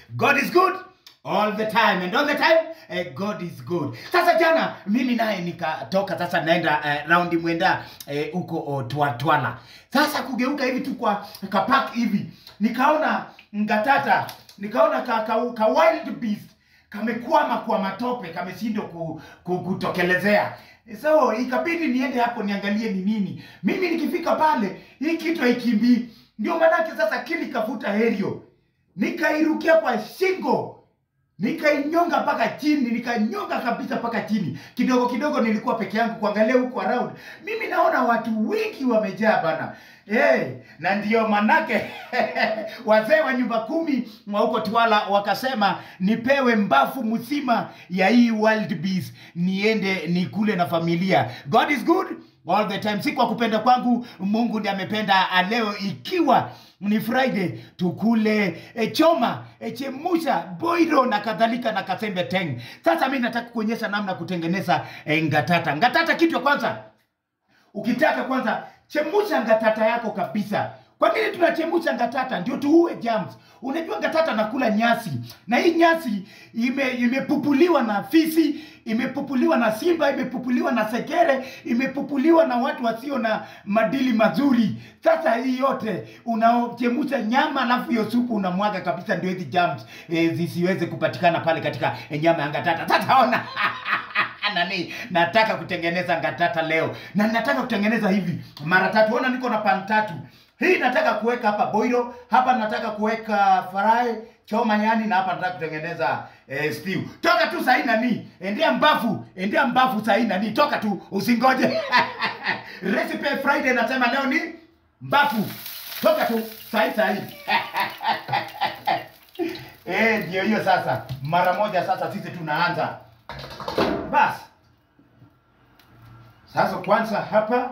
God is good all the time and all the time eh, God is good. Sasa jana mimi naye nikatoka sasa naenda eh, raundi mwenda eh, huko oh, twa, Twala. Sasa kugeuka hivi tu kwa kapak hivi nikaona ngatata, nikaona ka, ka, ka wild beast kamekwama kwa matope, kameshindwa ku, ku, kutokelezea. So ikabidi niende hapo niangalie ni nini. Mimi nikifika pale hii kitu haikimbii, ndio maanake sasa kili kavuta herio, nikairukia kwa shingo nikainyonga mpaka chini, nikanyonga kabisa mpaka chini. Kidogo kidogo nilikuwa peke yangu kuangalia huko around, mimi naona watu wengi wamejaa bana. Hey, na ndio manake wazee wa nyumba kumi mwa huko Twala wakasema nipewe mbafu mzima ya hii wild beast niende nikule na familia. God is good all the time, si kwa kupenda kwangu. Mungu ndiye amependa ah, leo ikiwa ni Friday tukule e, choma e, chemusha boiro na kadhalika na kasembe teng. Sasa mimi nataka kuonyesha namna ya kutengeneza e, ngatata. Ngatata, kitu ya kwanza ukitaka kwanza chemusha ngatata yako kabisa. Kwa nini tunachemusha ngatata? Ndio tuue germs. Unajua ngatata nakula nyasi, na hii nyasi ime imepupuliwa na fisi, imepupuliwa na simba, imepupuliwa na sekere, imepupuliwa na watu wasio na madili mazuri. Sasa hii yote unachemusha nyama, alafu hiyo supu unamwaga kabisa, ndio hizi germs e, zisiweze kupatikana pale katika e, nyama ya ngatata. Sasa ona nani nataka kutengeneza ngatata leo na nataka kutengeneza hivi mara tatu ona niko na pan tatu hii nataka kuweka hapa boiro hapa nataka kuweka farai choma yani na hapa nataka kutengeneza eh, stew toka tu sahii nani endea mbafu endea mbafu sahii nani toka tu usingoje recipe friday nasema leo ni mbafu toka tu sahii sahii eh ndio hiyo sasa mara moja sasa sisi tunaanza basi sasa kwanza hapa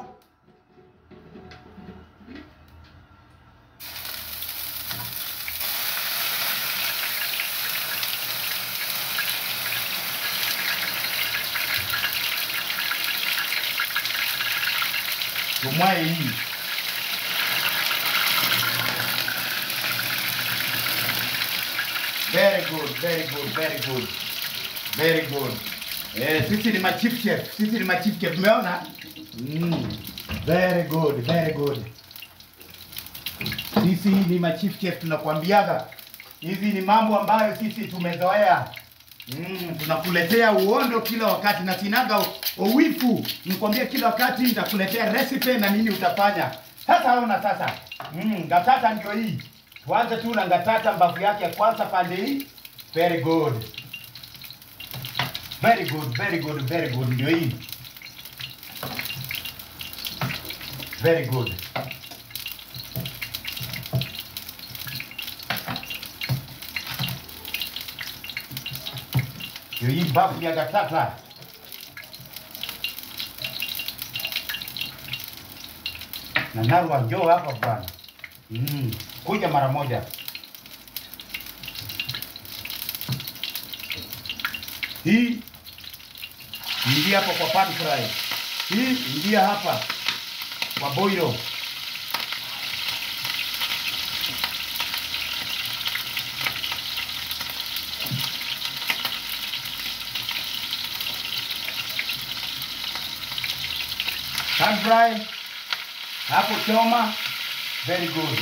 tumwaye hii very good very good very good very good Eh, sisi ni machief chef, sisi ni machief chef. Umeona? Mm. Very good, very good. Sisi ni machief chef tunakwambiaga. Hizi ni mambo ambayo sisi tumezoea. Mm, tunakuletea uondo kila wakati na sinaga u- uwifu. Nikwambia kila wakati nitakuletea recipe na nini utafanya. Sasa ona sasa. Mm, ngatata ndio hii. Tuanze tu na ngatata mbavu yake ya kwanza pande hii. Very good. Very good, very good, very good. Ndio hii. Very good. Ndio hii bafu ya gatata. Na Narwa njoo hapa bwana. Mm, kuja mara moja. Hii ingia hapa kwa pan fry. Hii ingia hapa kwa boilo. Pan fry hapo choma, very good.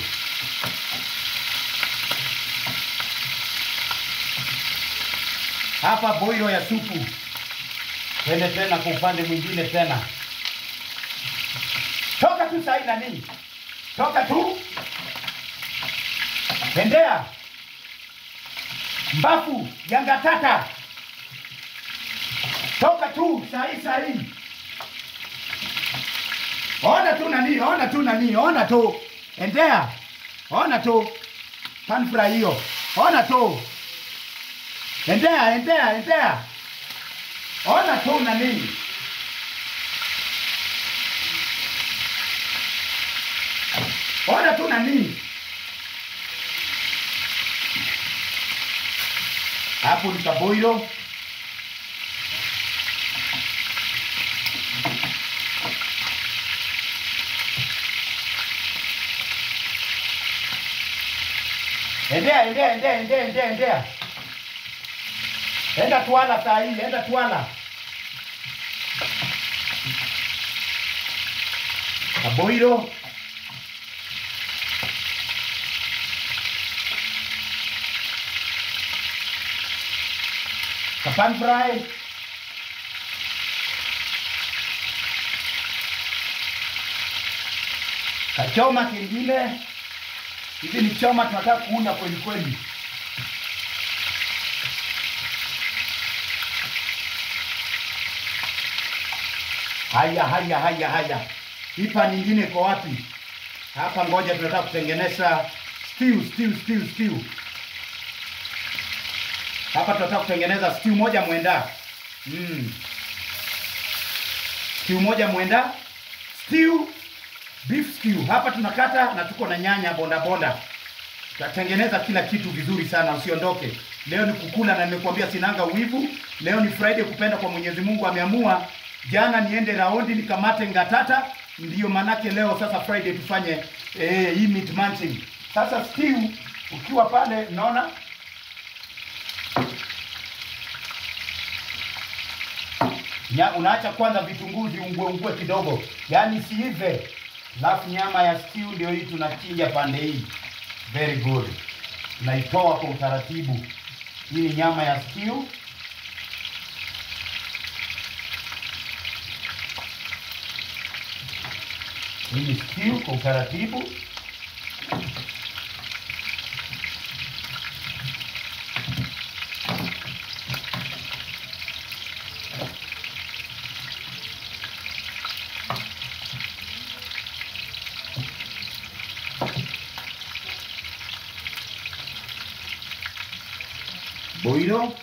Hapa boilo ya supu. Twende tena kwa upande mwingine tena. Toka tu sahi nani? Toka tu. Endea. Mbafu ya ngatata. Toka tu sahi sahi. Ona tu nani, ona tu nani, ona tu. Endea. Ona tu. Pan fry hiyo. Ona tu. Endea, endea, endea. Ona tu nani. Ona tu nani. Hapo ni kaboilo. Endea, endea, endea, endea, endea, endea. Enda Twala saa hii, enda Twala. Kaboiro. Kapan fry. Kachoma kingine. Hizi ni choma tunataka kuunda kweli kweli. Haya, haya, haya, haya. Ipa nyingine iko wapi? Hapa ngoja tunataka kutengeneza stew, stew, stew, stew. Hapa tunataka kutengeneza stew moja mwenda. Mm. Stew moja mwenda. Stew beef stew. Hapa tunakata na tuko na nyanya bonda bonda. Tutatengeneza kila kitu vizuri sana, usiondoke. Leo ni kukula na nimekuambia sinanga uwivu. Leo ni Friday kupenda kwa Mwenyezi Mungu ameamua. Jana niende raundi nikamate ngatata, ndiyo manake leo sasa Friday tufanye eh, hii meat munching. Sasa stew ukiwa pale unaona Nya, unaacha kwanza vitunguu viungue ungue kidogo, yaani siive. Alafu nyama ya stew ndio hii tunachinja pande hii, very good. Tunaitoa kwa utaratibu. Hii ni nyama ya stew. Hii ni stew kwa utaratibu. boilo.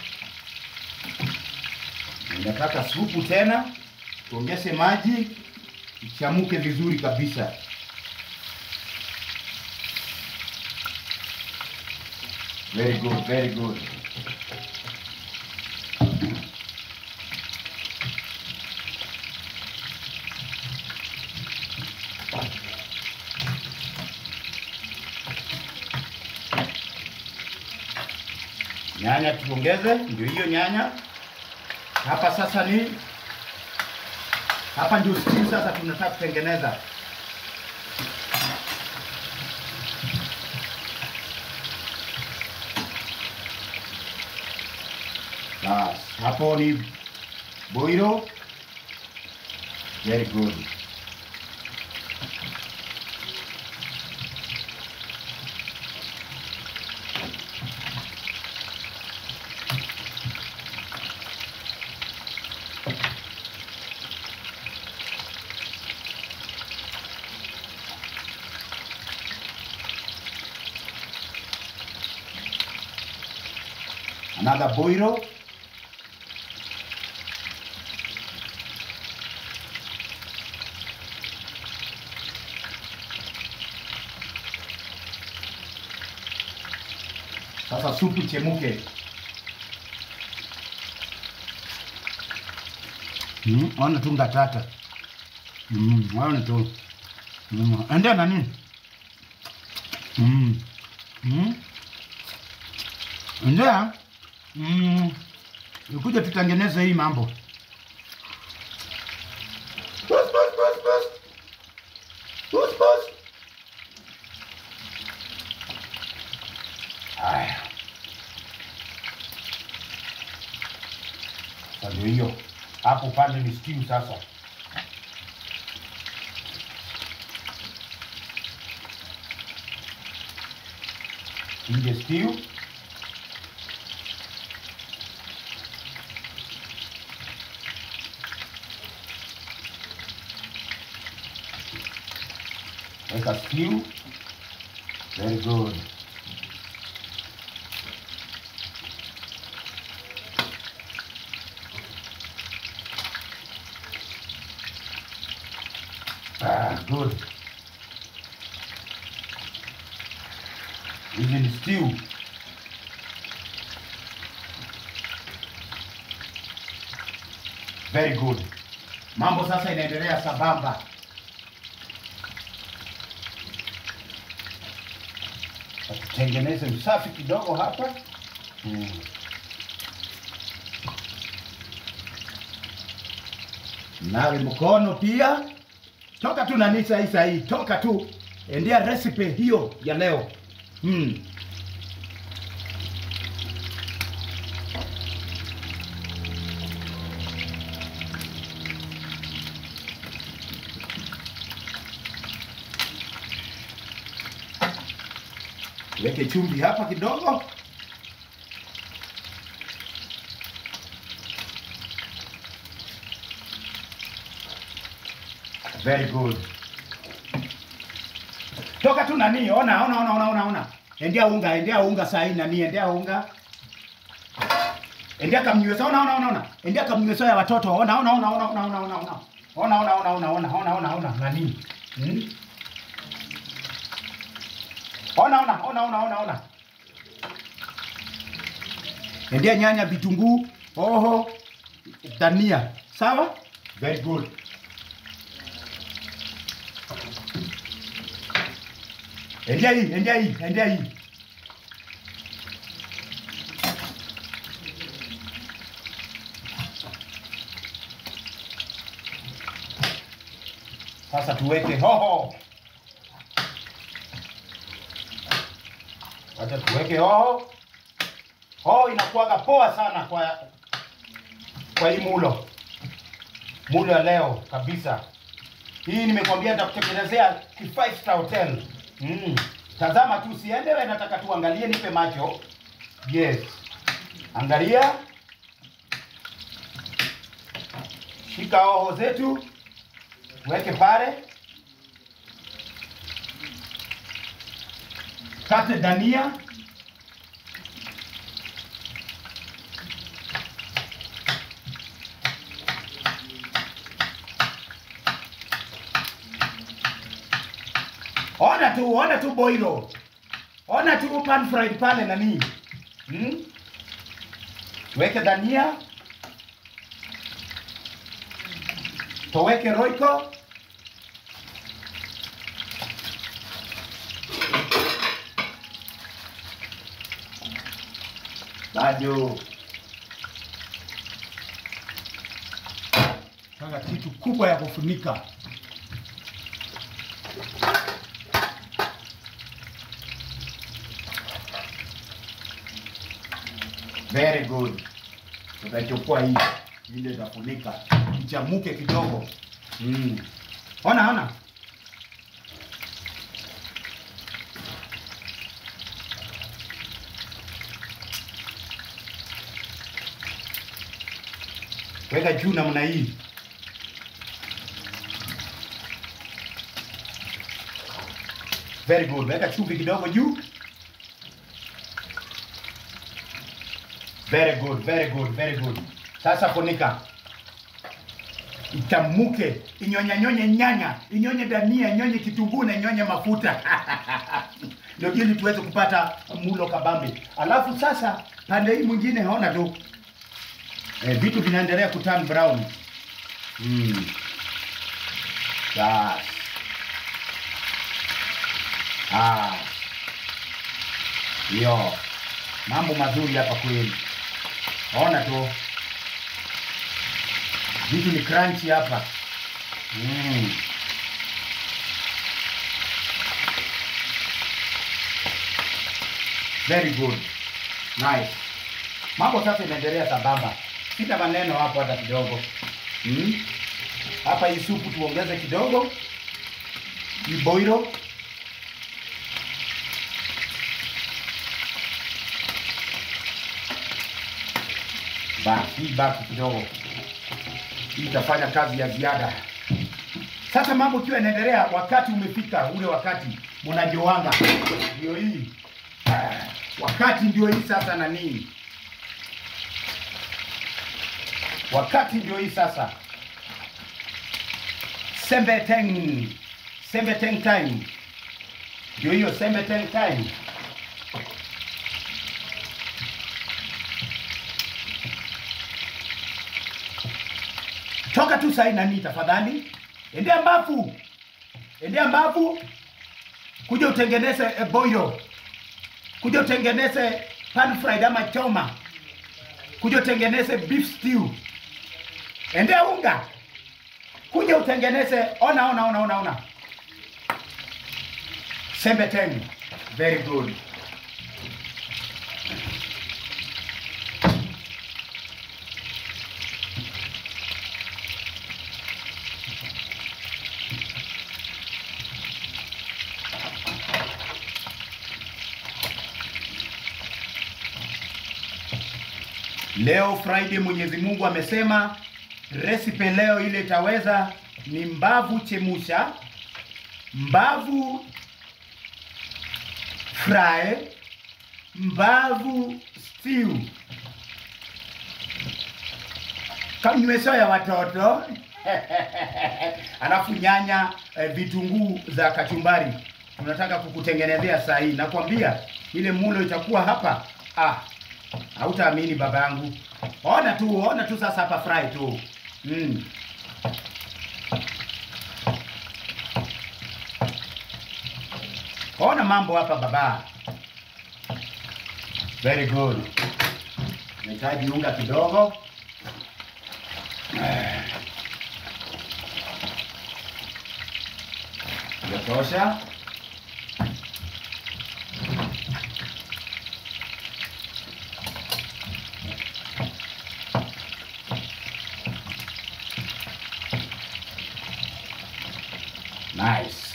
Nataka supu tena, tuongeze maji ichamuke vizuri kabisa. Very good, very good. Nyanya tuongeze, ndio hiyo nyanya. Hapa sasa ni hapa ndio stew sasa tunataka kutengeneza. Bas, hapo ni boilo. Very good. Another boilo. Sasa supu chemuke. Mm, ona tu ngatata. Mm, ona tu. Mm, endea nani? Mm. Mm. Endea. Mm. Ukuja tutengeneze hii mambo. Bus, bus, bus, bus. Bus, bus. Aya. Sasa ndio hiyo. Hapo upande ni stew sasa. Inje stew. Weka stew. Very good. Ah, good. Hizi ni stew. Very good. Mambo sasa inaendelea sambamba. Tutengeneze usafi kidogo hapa mm. Nawe mkono pia, toka tu nani sahi sahi, toka tu endea recipe hiyo ya leo mm. Weke chumvi hapa kidogo. Very good. Toka tu nani, ona ona ona ona ona ona. Endea unga, endea unga saa hii nani, endea unga. Endea kamnyweso, ona ona ona ona. Endea kamnyweso ya watoto. Ona ona ona ona ona ona ona ona. Ona ona ona ona ona ona ona ona nani. Hmm? Ona ona ona ona ona ona. Endea nyanya, vitunguu, hoho, dania. Sawa? Very good. Endea hii, endea hii, endea hii. Sasa tuweke hoho. Wacha tuweke hoho. Hoho inakuwaga poa sana kwa kwa hii mulo. Mulo ya leo kabisa. Hii nimekwambia nitakutengenezea ki five star hotel. Mm. Tazama tu siende wewe nataka tu angalie nipe macho. Yes. Angalia. Shika hoho zetu. Weke pale. Kate dania. Ona tu, ona tu boilo. Ona tu pan fried pale nani. Hmm? Weke dania. Toweke roiko. Bado. Sasa kitu kubwa ya kufunika. Very good. Tutachukua hii ile itafunika ichamuke kidogo. Mm. Ona ona. Weka juu namna hii. Very good. Weka chumvi kidogo juu. Very good, very good, very good. Sasa funika. Itamuke, inyonye nyonye nyanya, inyonye dania, inyonye kitunguu na inyonye mafuta. Ndio ili tuweze kupata mulo kabambe. Alafu sasa pande hii mwingine haona tu. Eh, vitu vinaendelea kuturn brown. Mm. Bas. Ah. Yo. Mambo mazuri hapa kweli. Ona tu. Vitu ni crunchy hapa. Mm. Very good. Nice. Mambo sasa inaendelea sambamba. Sita maneno hapo hata kidogo. Mm. Hapa hii supu tuongeze kidogo. Hii boilo. Basi hii baki kidogo. Hii itafanya kazi ya ziada. Sasa mambo ikiwa inaendelea, wakati umefika ule wakati mnajoanga, ndio hii Ah, wakati ndio hii sasa. Na nini wakati ndio hii sasa, sembeteng sembeteng time ndio hiyo sembeteng time. Toka tu sahi nani, tafadhali endea mbafu, endea mbafu, kuja utengeneze e, boilo kuja utengeneze pan fried ama choma, kuja utengeneze beef stew, endea unga, kuja utengeneze. Ona, ona, ona, ona, ona, sembe teng, very good. Leo Friday Mwenyezi Mungu amesema recipe leo ile itaweza ni mbavu chemusha, mbavu fry, mbavu stew. Kamnywesho ya watoto alafu nyanya eh, vitunguu za kachumbari tunataka kukutengenezea saa hii. Nakwambia ile mulo itakuwa hapa ah, Hautaamini baba yangu. Ona tu, ona tu sasa hapa fry tu. Mm. Ona mambo hapa baba. Very good. Nahitaji unga kidogo. Eh. Yatosha. Nice.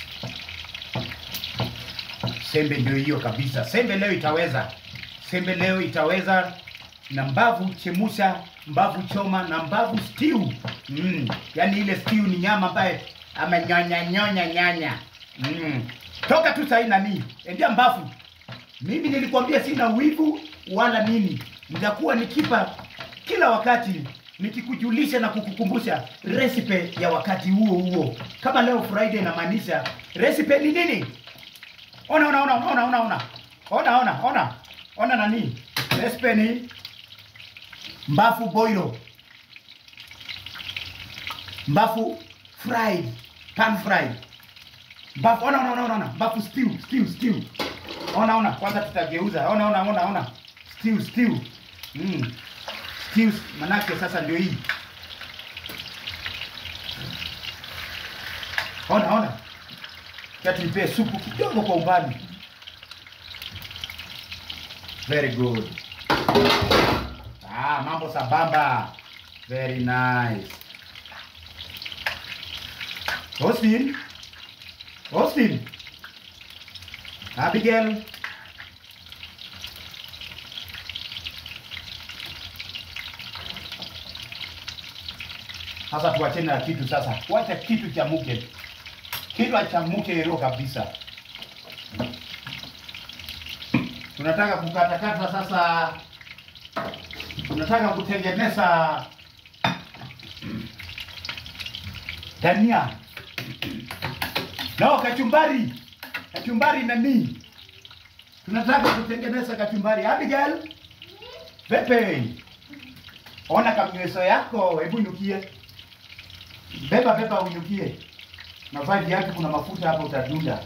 Sembe ndio hiyo kabisa. Sembe leo itaweza. Sembe leo itaweza na mbavu chemusha, mbavu choma na mbavu stew. Mm. Yaani ile stew ni nyama ambaye amenyonya nyonya nyanya. Mm. Toka tu sahi nani? Endea mbavu. Mimi nilikwambia sina wivu wala nini. Nitakuwa nikipa kila wakati nikikujulisha na kukukumbusha recipe ya wakati huo huo. Kama leo Friday inamaanisha recipe ni nini? Ona ona ona ona ona ona. Ona ona ona. Ona nani? Recipe ni mbafu boilo. Mbafu fried, pan fried. Mbafu ona ona ona ona. Mbafu stew, stew, stew. Ona ona, kwanza tutageuza. Ona ona ona ona. Stew, stew. Mm. Stew manake sasa ndio hii. Ona ona. Kia tuipee supu kidogo kwa umbali. Very good. Ah, mambo sambamba. Very nice. Austin. Austin. Abigail. Sasa tuachane na kitu sasa. Wacha kitu chamuke. Kitu achamuke hilo kabisa. Tunataka kukatakata sasa. Tunataka kutengeneza dania. No, kachumbari. Kachumbari nani? Tunataka kutengeneza kachumbari. Abigail. Pepe. Ona kamnyweso yako, hebu inukie. Beba beba uinukie. Navaa viatu kuna mafuta hapa utadunda.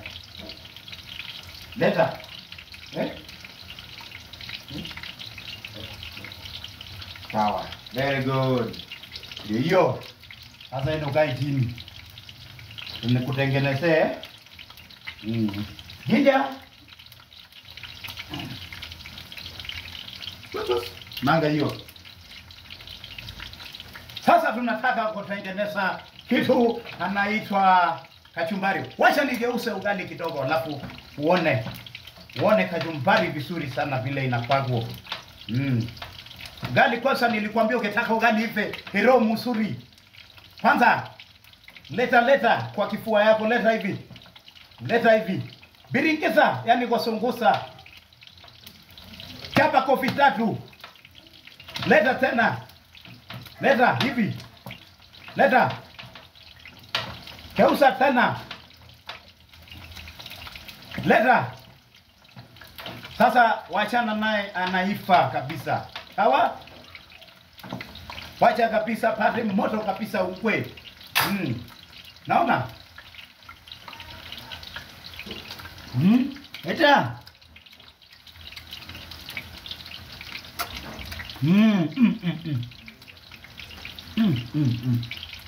Leta. Eh? Hmm? Sawa. Very good. Ndio hiyo. Sasa enda ukae chini. Nikutengenezee. Mm. Ginja. Manga hiyo. Sasa tunataka kutengeneza kitu anaitwa kachumbari. Wacha nigeuse ugali kidogo, alafu uone uone kachumbari vizuri sana vile inakwagwa. Mm. Ugali kwanza, nilikwambia ukitaka ugali ive hero mzuri, kwanza leta leta kwa kifua yako, leta hivi, leta hivi, biringiza, yani kusungusa, chapa kofi tatu, leta tena leta hivi, leta keusa tena, leta sasa. Wachana naye, anaifa kabisa, sawa? Wacha kabisa, pate moto kabisa, ukwe mm. Naona mm. Leta Mm, mm, mm, mm. Mm, mm, mm.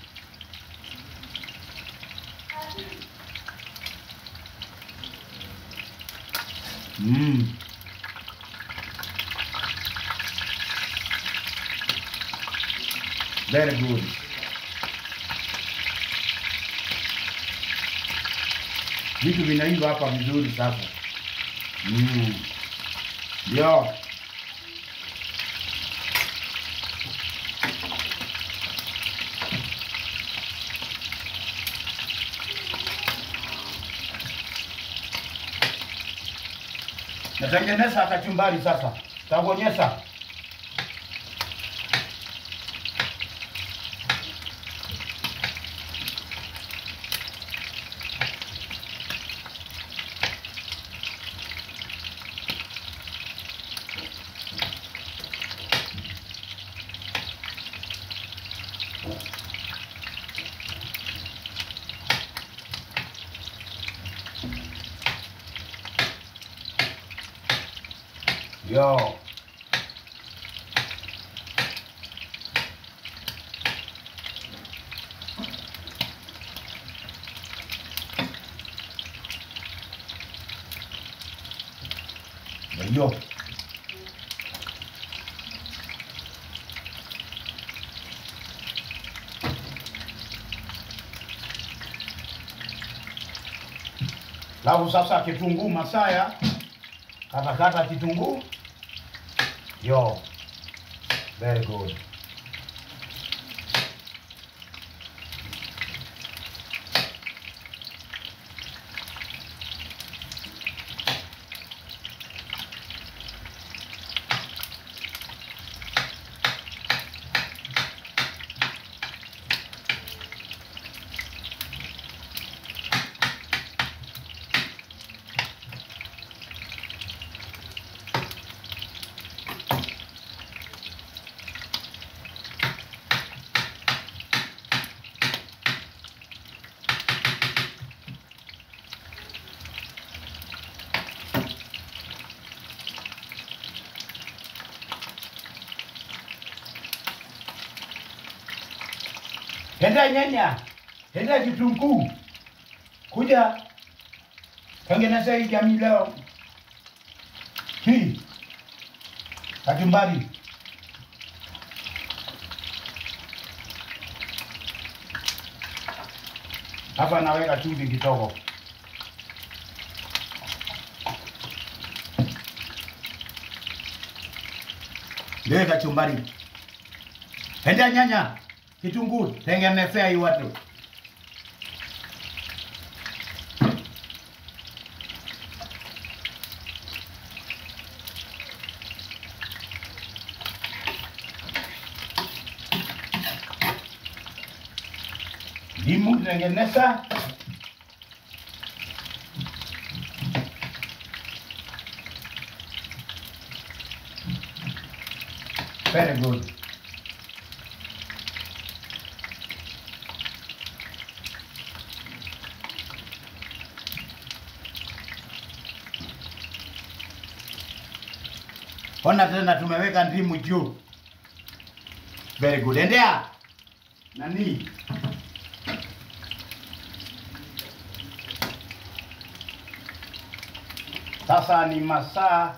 Mm. Very good. Vitu vinaiva hapa vizuri sasa. Mm. Yo. Natengeneza kachumbari sasa. Takuonyesha. Yo. Yo. Lau sasa kitunguu masaya, katakata kitunguu. Yo, very good. Henda nyanya, henda kitunguu, kuja tengeneza hii jamii leo hii kachumbari. Hapa naweka chumvi kidogo. Ndio kachumbari. Henda nyanya, kitunguu, tengenezea hii watu. Ndimu tengeneza. Very good. Ona tena tumeweka ndimu juu. Very good. Endea. Nani? Sasa ni masaa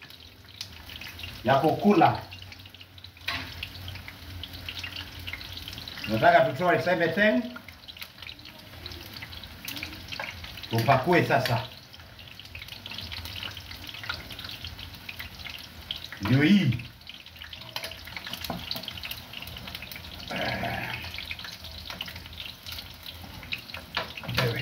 ya kukula. Nataka tutoe everything. Tupakue sasa. Ndio hii. Wewe.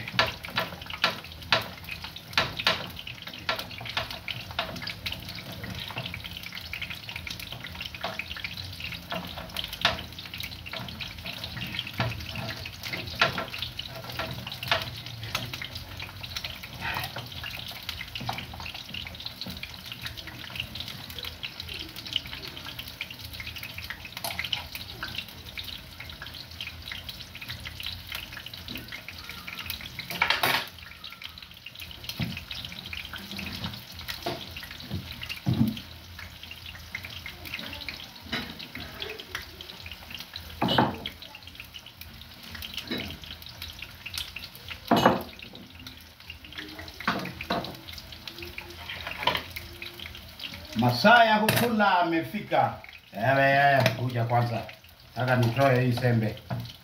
Masaa ya kukula amefika. Ewe, ewe, kuja kwanza. Nataka nitoe hii sembe.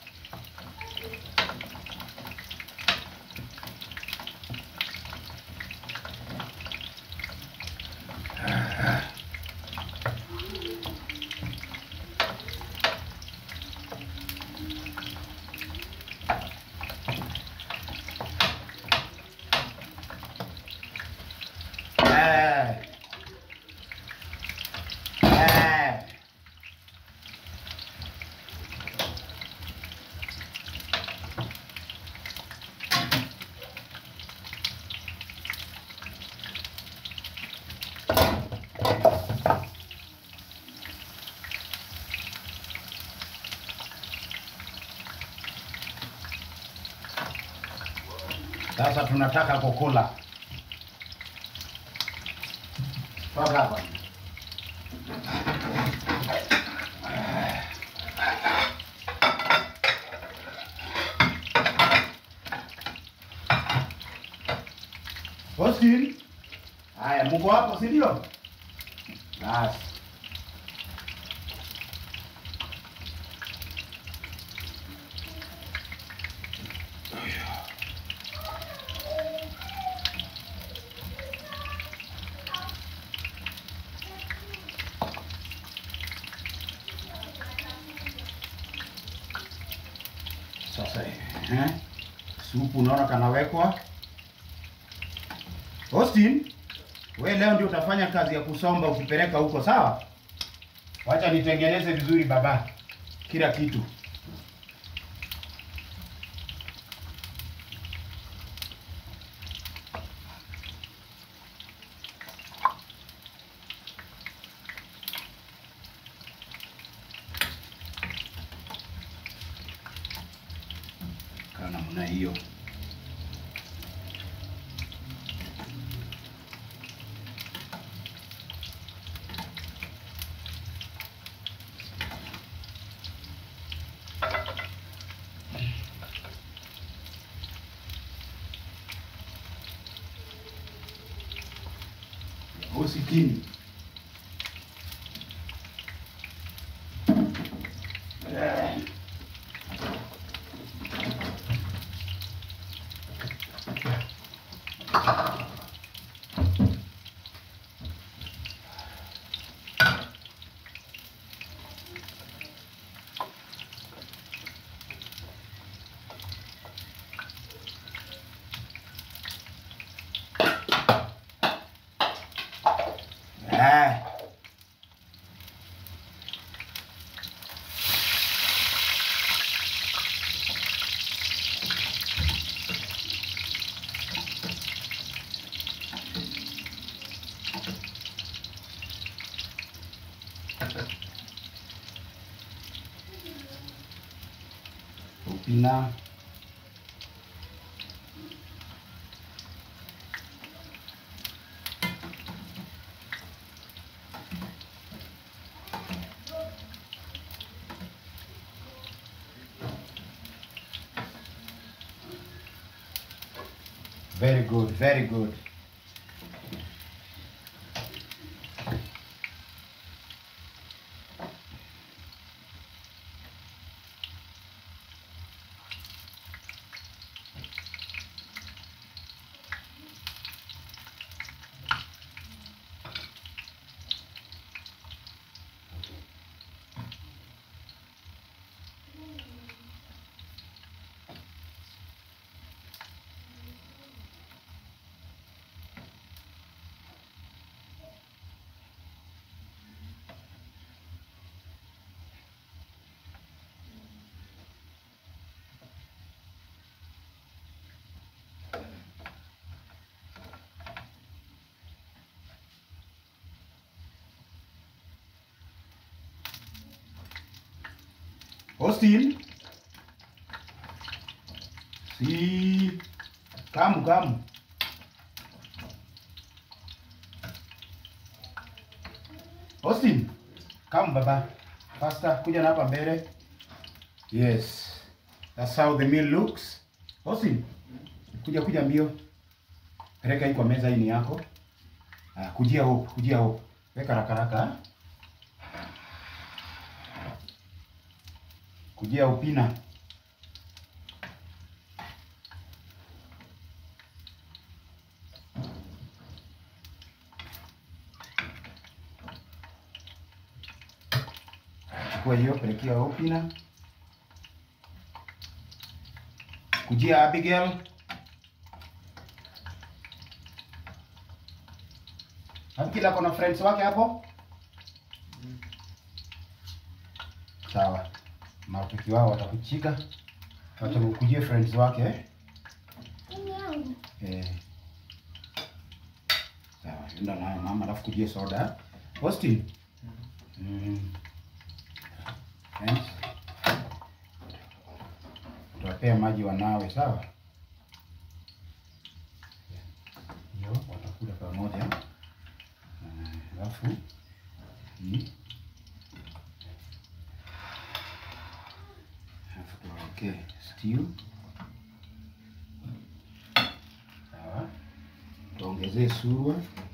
Eh. Eh. Sasa tunataka kukula. Toka hapa. Austin. Haya, mko hapo si ndio? Basi. Sasa eh, supu unaona kanawekwa. Austin, we leo ndio utafanya kazi ya kusomba ukipeleka huko, sawa? Wacha nitengeneze vizuri baba, kila kitu. Kaa namna hiyo. Usikini. Eh. Eh. Upina. Very good, very good. Austin. Si. Kamu, kamu. Austin. Kamu baba. Faster, kuja na hapa mbele. Yes. That's how the meal looks. Austin. Kuja kuja mbio. Peleka hii kwa meza hii ni yako. Ah, kujia huko, kujia huko. Weka haraka haraka. Kujia upina. Chukua hiyo, pelekea upina. Kujia Abigail. Abigail ako na friends wake hapo? Sawa. Marafiki wao watakuchika. Watakujia friends wake eh? Eh. Sawa, enda nayo mama alafu kujia soda. Austin. Mm. Friends. Utawapea maji wanawe, sawa? Hiyo watakula pamoja. Ah, Alafu hii alafu tuwawekee stew. Sawa, tuongezee surwa.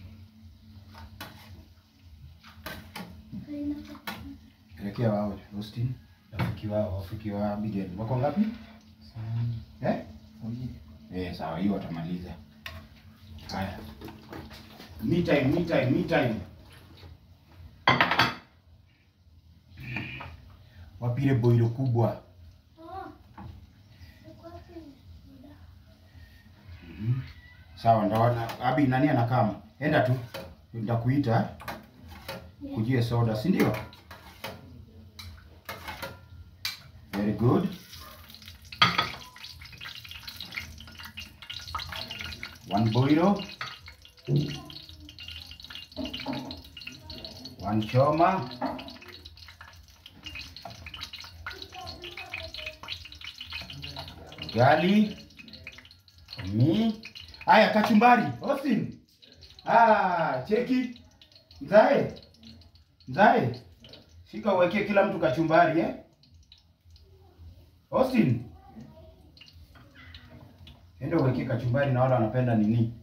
Pelekea wao Austin, rafiki wao, rafiki wa Abigail. Wako ngapi? Eh? Eh, sawa, hiyo watamaliza. Haya. Me time, me time, me time. Wapile boilo kubwa. Mhm. Sawa, ndaona Abi nani anakama? Enda tu. Nitakuita kujie soda, si ndio? Very good. One boilo. One choma. Gali. For me. Aya, kachumbari. Austin. Ah, cheki. Mzae. Mzae. Shika uwekee kila mtu kachumbari eh? Austin. Enda uwekee kachumbari na wale wanapenda nini?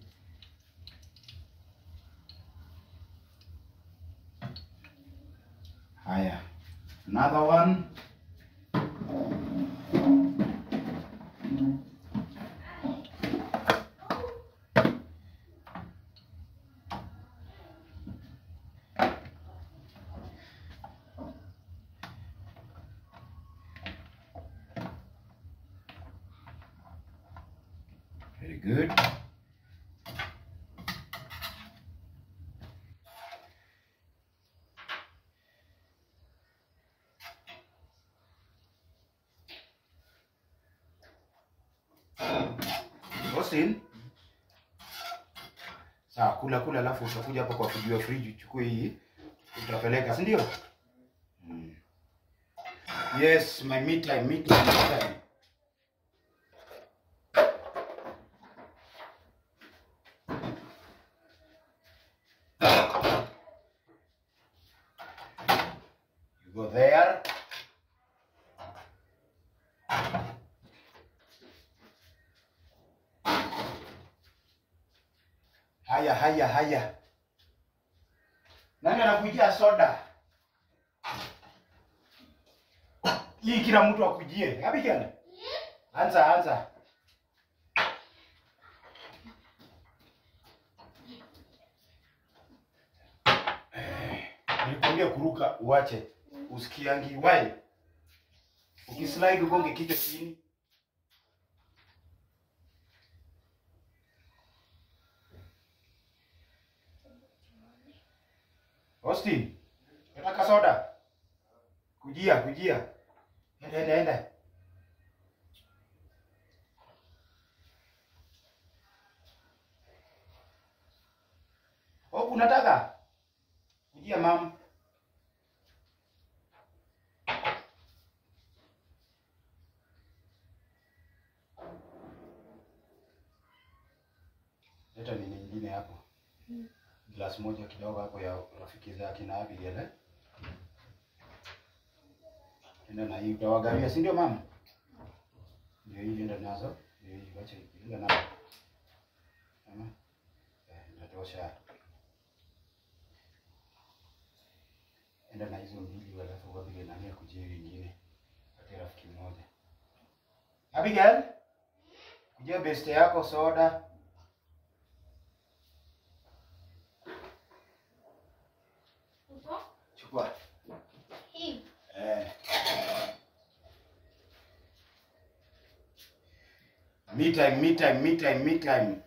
Haya. Another one. Very good. Austin. Sawa, kula kula, alafu utakuja hapa kwa kujua friji uchukue hii utapeleka, si ndio? Mm. Yes, my meat time, meat time, meat time. You go there. Haya, haya, haya. Nani anakujia soda? Hii kila mtu akujie. Abigail. Anza, anza. Eh, Nilikwambia kuruka uache. Usikiangi wai. Ukislide ugonge kichwa chini. Austin, nataka soda. Kujia, kujia. Enda, enda, enda. Oh, unataka? Kujia mam. Leta nini nyingine hapo. Glass moja kidogo hapo ya rafiki zake na Abigail. eh? Enda na hii utawagawia, si ndio mama? Ndio hii enda nazo. Ndio hii wacha enda nazo. Mama. Eh, inatosha. enda na hizo mbili alafu Abigail nani akujie wengine. Pate rafiki mmoja. Abigail, kujia beste yako soda. Upo? Chukua. Hii. Eh. Me time, me time, me time, me time.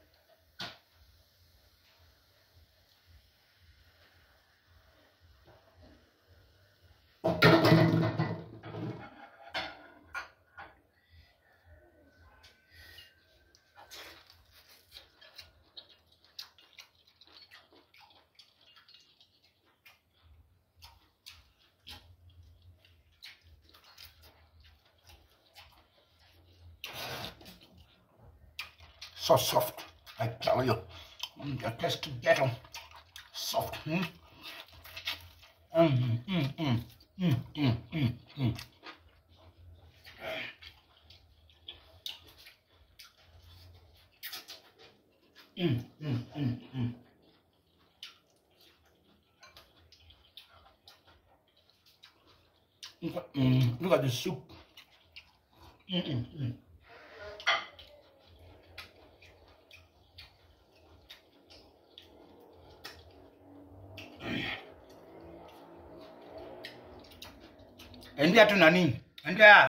So soft, I tell you. Mm, The taste to get 'em. Soft. Mm. Mm, mm, mm, mm, mm, mm, mm. Mm, mm, mm, mm. Look at, mm, look at the soup. Mm, mm, mm. Endea tu nani? Endea